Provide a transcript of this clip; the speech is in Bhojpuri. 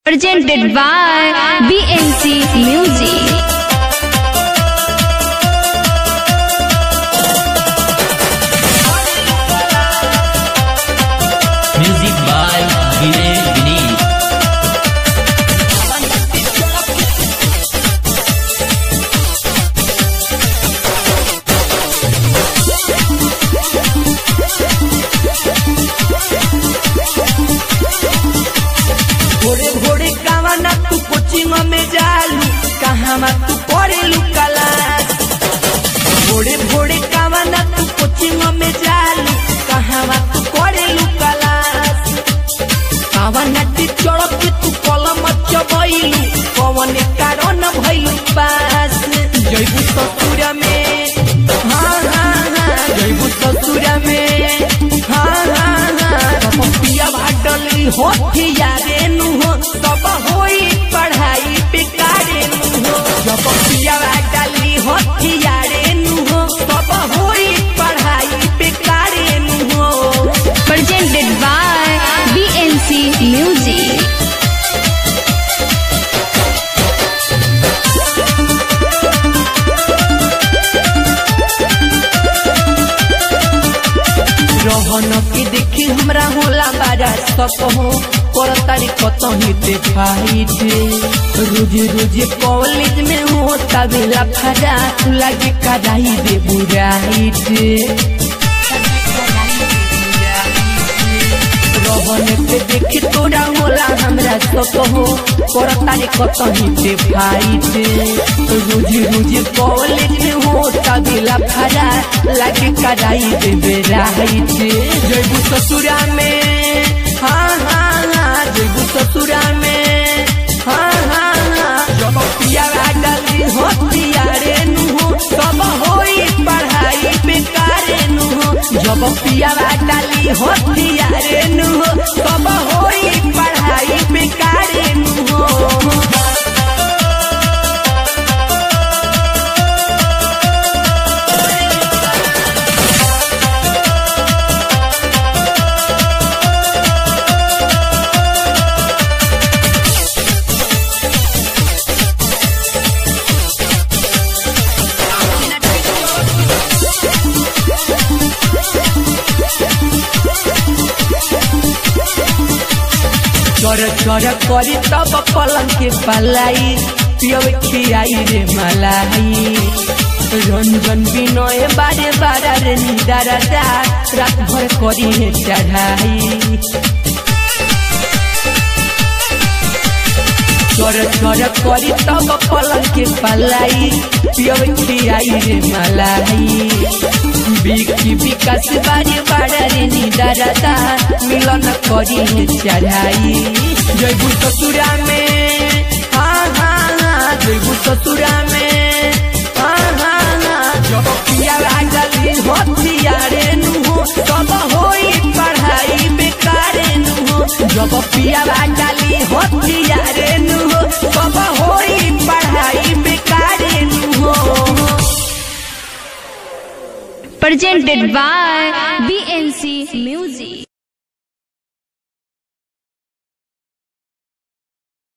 Presented by BNC Music. Music by Vinay Vinay. भोरे भोरे कावना तू कोचिंग में जालू कहावा तू पढ़ेलू क्लास भोरे भोरे कावना तू कोचिंग में जालू कहावा तू पढ़ेलू क्लास कावना टीचर के तू कलम चबैलू कौन कारण भइलू पास जैबू ससुर में हाँ हाँ हाँ जैबू ससुर में हाँ हाँ हाँ पिया भाटली होठी यारे नु हो सब होई पढ़ाई बेकारे नु हो जब पिया भाटली होठी यारे नु हो सब होई पढ़ाई बेकारे नु हो Presented by BNC Music. रहन के देखी हमरा होला बारा सक हो कर तारी कतही देखाई दे रोज रोज कॉलेज में होता बेला फरा लगे कराई दे बुराई दे रहन के देखी तोरा होला हमरा सक हो कर तारी कतही देखाई दे रोज रोज कॉलेज में होता बेला फरा लगे कराई दे बेराई दे जयबू ससुरा में हाँ हाँ हाँ जयबू ससुरा में हाँ हाँ हाँ जब पिया डाली हो पियारे नु हो सब होई पढ़ाई बेकारे नु हो जब पिया डाली हो पियारे नु हो सब होई पढ़ाई बेकारे नु हो चर चर करी तब पलंग के पलाई पियब खियाई रे मलाई रंजन बिनय बारे बारा रे निदारा दा रात भर करी है चढ़ाई चर चर करी तब पलंग के पलाई पियब खियाई रे मलाई बिकी विकास बारे बारा रे निदारा दा मिलन करी है चढ़ाई जयबू ससुरा में हाँ हाँ हाँ जयबू ससुरा में हाँ हाँ हाँ जब पिया डाली हो पियारे नु हो सब होई पढ़ाई बेकारे नु हो जब पिया डाली हो पियारे नु हो सब होई पढ़ाई बेकारे नु हो Presented by